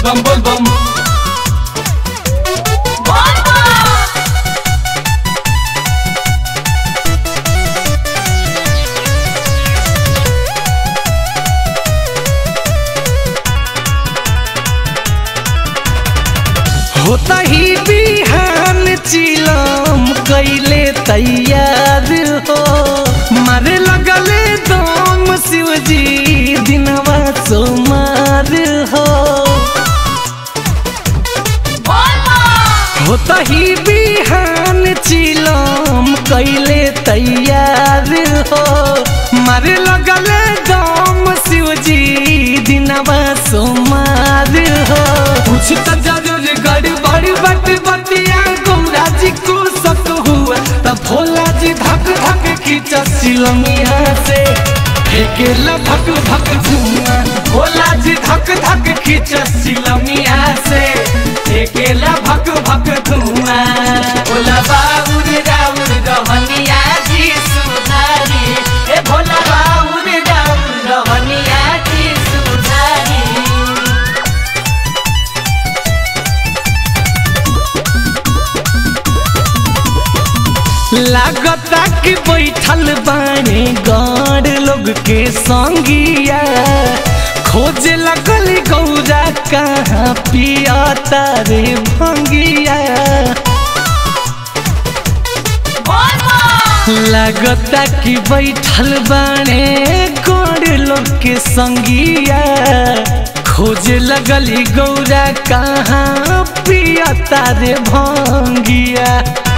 बम बोल बम होता ही बिहान चिलम कैले तैयार हो मारे लगले दम शिवजी दिनवा सोमार हो होता ही बिहान चिलम कैले तैयार हो मारे लगले दम शिवजी दिनवा सोमार हो कुछ तो जरूर गड़बड़ बट बतिया गौरा जी को शक हुआ तब भोला जी धक धक खींचा सिलमिया से फेंकेला भक भक धुआं भोला जी धक धक खींचा सिलमिया से फेंकेला भक भक धुआं भोला बाबूर राउर रहनिया जी सुधारी ए भोला बाबूर राउर रहनिया जी सुधारी लागता कि बैठल बाने गौर लोग के संगिया खोजे लगल गौरा कहाँ पिया तारे भंगिया लागता कि बैठल बाने गौर लोग के संगिया खोजे लगली गौरा कहाँ पिया तारे भंगिया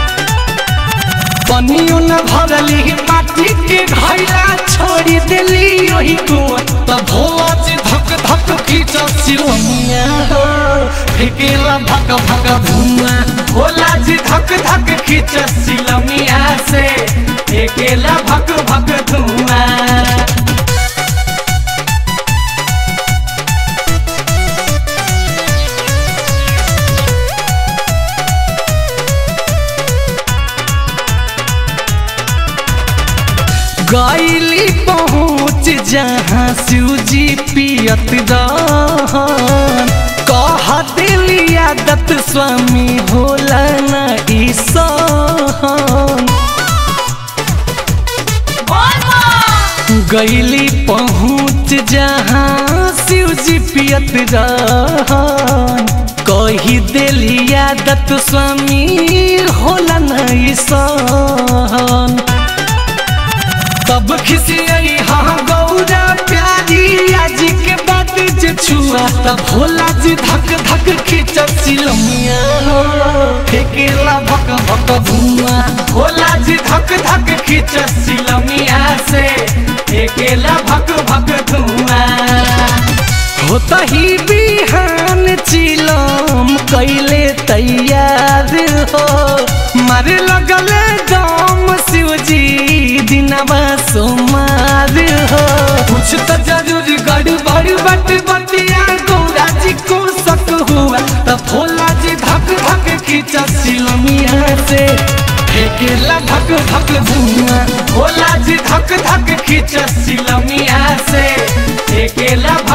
पनियो न भरली माटी के घैला छोड़ी देली ओही कुआं त भोज धक धक खींच सिलमिया हो फेकेला भक भक धुआं भोला जी धक धक खींच सिलमिया से फेकेला भक भक धुआं गैली पहुँच जहाँ शिवजी पियत रहन कह दिली आदत स्वामी भोला न ईसन गैली पहुँच जहाँ शिवजी पियत रहन कही दिली आदत स्वामी होला न ईसन तब खिसियई हाँ गौरा प्यारी आज के बात जे छुआ तब भोला जी धक धक खींच सिलमिया हो फेकेला भक भक धुआं भोला जी धक धक खींच सिलमिया से फेकेला भक भक धुआं होता ही बिहान चिलम कैले तैयार हो मारे लगले दम शिवजी दिनवा सोमार हो कुछ तो जरूर गड़बड़ बट बतिया गौरा जी को शक हुआ तब भोला जी धक धक खींचा सिलमिया से फेंकेला धक धक धुआं भोला जी धक धक खींचा सिलमिया से फेंकेला